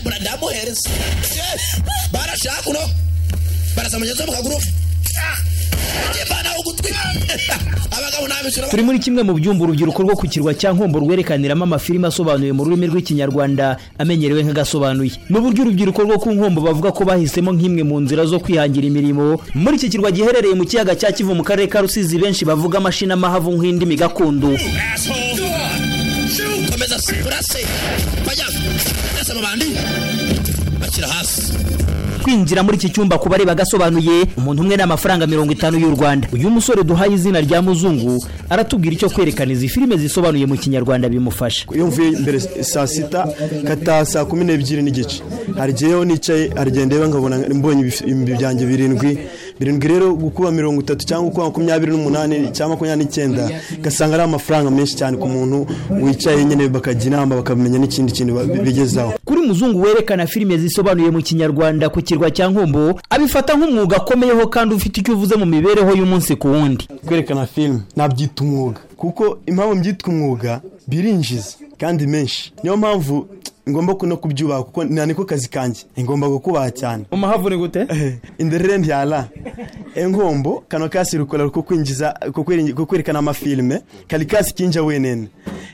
badamuhereza barashaka uno barasamageza mu kaguru turi muri kimwe mu byumba urubyiruko rwo ku kirwa cya nkombo rwerekaniramo amafilime asobanuye mu rurimi rw'ikinyarwanda amenyerewe nk'agasobanuye n'uburyo urubyiruko rwo ku nkombo bavuga ko bahisemo nk'imwe mu nzira zo kwihangira imirimo muri iki kirwa giherereye mu kiyaga cya kivu mu karere ka rusizi benshi bavuga amashinamahavu nk'indimi gakondo komeza urase bajya urase amabandi bashyira hasi kwinjira muri iki cyumba ku bareba agasobanuye umuntu umwe n'amafaranga mirongo itanu y'u rwanda uyu musore duhaye izina rya muzungu aratubwira icyo kwerekana izi filime zisobanuye mu kinyarwanda bimufasha iyo mvuye mbere saa sita kataha saa kumi n'ebyiri n'igice hari igihe iyo nicaye hari igihe ndeba nkabona mbonye ibihumbi byanjye birindwi birindwi rero gukuba mirongo itatu cyangwa gukuba makumyabiri n'umunani cyangwa makumyabiri n'icyenda ugasanga ari amafaranga menshi cyane ku muntu wicaye nyine bakajya inama bakamenya n'ikindi kintu bigezaho kuri muzungu werekana filime zisobanuye mu kinyarwanda ku kirwa cya nkombo abifata nk'umwuga akomeyeho kandi ufite icyo uvuze mu mibereho y'umunsi ku wundi kwerekana filime nabyita umwuga kuko impamvu mbyitwa umwuga birinjiza kandi menshi niyo mpamvu ngomba no kubyubaha kuko niko kazi kanjye ngomba kukubaha cyane umuhavu ni gute inderere ntiyara engombo kano kasi rukora ko kwinjiza ko kwerekana amafilime kari kasi kinja wenene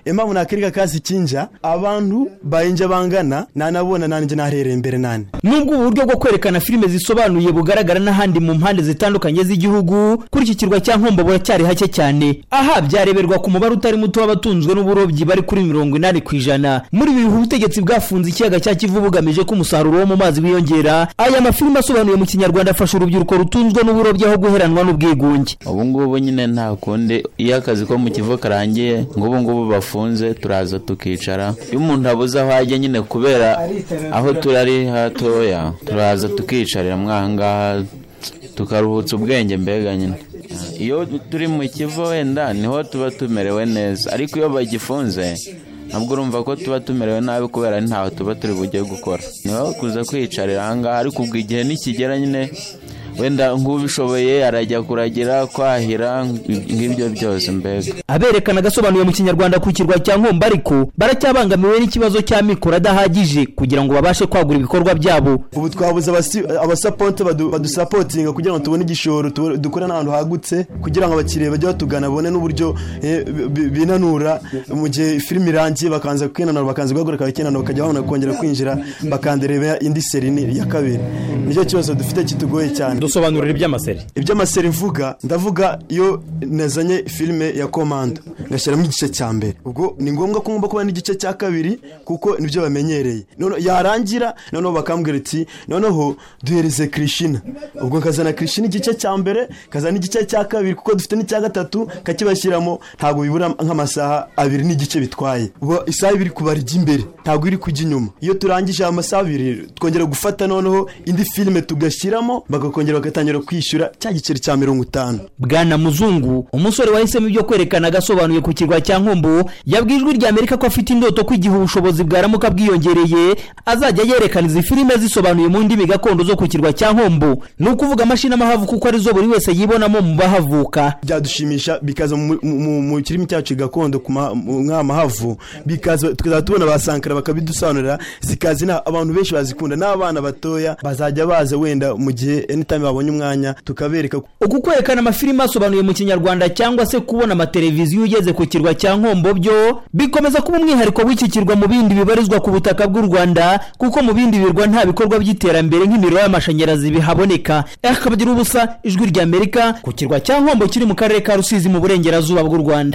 impamvu nakereka kasi kinja abantu bayinja bangana nanabona nanjye naherereye imbere nane nubwo ubu buryo bwo kwerekana filime zisobanuye bugaragara n'ahandi mu mpande zitandukanye z'igihugu kuri iki kirwa cya nkombo buracyari hake cyane aha byareberwa ku mubare utari muto w'abatunzwe n'uburobyi bari kuri mirongo inani ku ijana muri ibi bihugu ubutegetsi bwafunze ikiyaga cya kivu bugamije ko umusaruro wo mu mazi wiyongera aya mafilime asobanuye mu kinyarwanda afasha urubyiruko rutunzwe n'uburobyi aho guheranwa n'ubwigunge ubu ngubu nyine nta kundi iyo akazi ko mu kivu karangiye ngubu ngubu bafunze turaza tukicara iyo umuntu abuze aho ajya nyine kubera aho turi ari hatoya turaza tukicarira mwahangaha tukaruhutsa ubwenge mbega nyine iyo turi mu kivu wenda niho tuba tumerewe neza ariko iyo bagifunze ntabwo urumva ko tuba tumerewe nabi kubera ntaho tuba turi bujye gukora niho kuza kwiyicarira ahangaha ariko ubwo igihe nikigera nyine wenda nk'ubishoboye arajya kuragira kwahira nk'ibyo byose mbega aberekana agasobanuye mu kinyarwanda ku kirwa cya nkombo ariko baracyabangamiwe n'ikibazo cy'amikoro adahagije kugira ngo babashe kwagura ibikorwa byabo ubu twabuze abasapote badusapotinga kugira ngo tubone igishoro dukore n'ahantu hagutse kugira ngo abakiriya bajye batugana babone n'uburyo binanura mu gihe filime irangiye bakanza kwinanura bakanza guhaguruka bakinanura bakajya babona kongera kwinjira bakandareba indi seri ya kabiri nicyo kibazo dufite kitugoye cyane dusobanurira iby'amaseri iby'amaseri mvuga ndavuga iyo nazanye filime ya komando ngashyiramo igice cya mbere ubwo ni ngombwa ko ngomba kuba n'igice cya kabiri kuko nibyo bamenyereye yarangira noneho bakambwira ati noneho duhereze kirishina ubwo nkazana kirishina igice cya mbere nkazana igice cya kabiri kuko dufite n'icya gatatu kakibashyiramo ntabwo bibura nk'amasaha abiri n'igice bitwaye ubwo isaha ibiri kubara ijya imbere ntabwo iri kujya inyuma iyo turangije aya masaha abiri twongera gufata noneho indi filime tugashyiramo bagakongera bagatangira kwishyura cya giceri cya mirongo itanu bwana muzungu umusore wahisemo ibyo kwerekana agasobanuye ku kirwa cya nkombo yabwiye ijwi rya amerika ko afite indoto ko igihe ubushobozi bwaramuka bwiyongereye azajya yerekana izi filime zisobanuye mu ndimi gakondo zo ku kirwa cya nkombo ni ukuvuga amashinamahavu kuko arizo buri wese yibonamo mu bahavuka byadushimisha bikaza mu kirimi cyacu gakondo mahavu bikaza tukazaba tubona ba sankara bakabidusobanurira zikaza abantu benshi bazikunda n'abana batoya bazajya baza wenda mu gihe anytime babonye umwanya tukabereka uku kwerekana amafilime asobanuye mu kinyarwanda cyangwa se kubona amateleviziyo ugeze ku kirwa cya nkombo byo bikomeza kuba umwihariko w'iki kirwa mu bindi bibarizwa ku butaka bw'u rwanda kuko mu bindi birwa nta bikorwa by'iterambere nk'imiriro y'amashanyarazi bihaboneka akabagira ubusa ijwi ry'amerika ku kirwa cya nkombo kiri mu karere ka rusizi mu burengerazuba bw'u rwanda